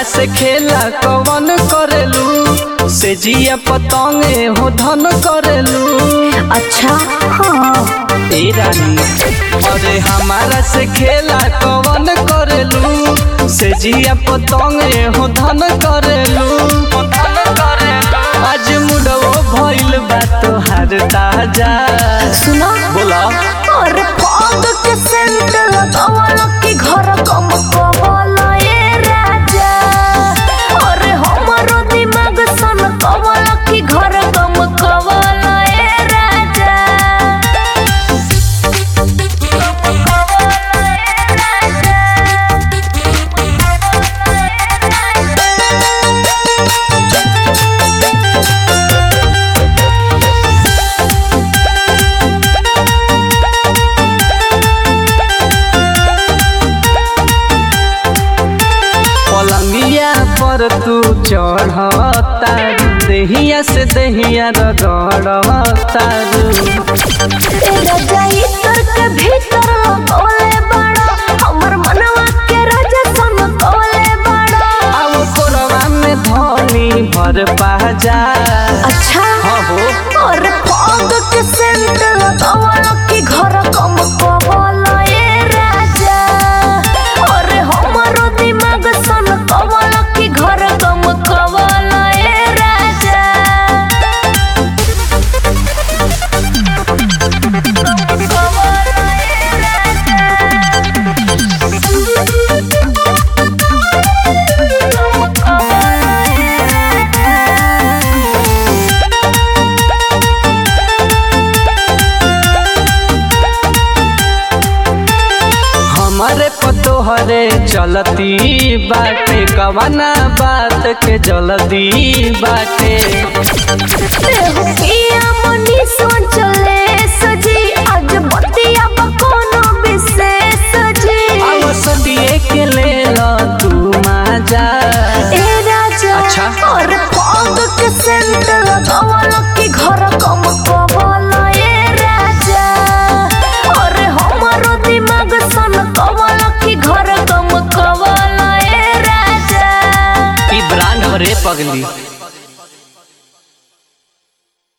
से खेला कवन करेलू से जिया पतंगे हो धन करेलू अच्छा हाँ ए रानी अरे हमारा से खेला कवन करेलू से जिया पतंगे हो धन करेलू हो धन करेलू आज मुडो भइल बा तोहार ताजा सुनो बोला और पौध के सेंट लगावल की घर कम कवल ए राजा और हमरो दिमाग सन कवल की घर कम कवल ए राजा कम कवल ए पलंगिया पर तू चढ़ता देहिया से देहिया रगड़ता तेरा जाई तर के भीतर लगोले बड़ा हमर मनवा के राजा सन कोले बड़ा अब कोरवा में धनी भर पाजा अच्छा हाँ हो और पौध के सेंट लगावल की घर कम कवल ए राजा और हमरो दिमाग सन कवल की घर कम कवल ए राजा कम कवल ए हमारे पतोहरे चलती बाटे कवना बात के जल्दी बाटे पिया मनी सोचले सजी आज बतिया बकोनो विशेष जी अब सदिए के ले लो तू माजा ए राजा अच्छा। और पौध के सेंट लगावल की घर कम कवल ए राजा और हमरो दिमाग सन कवल की घर कम कवल ए राजा ई ब्रांड हरे पगली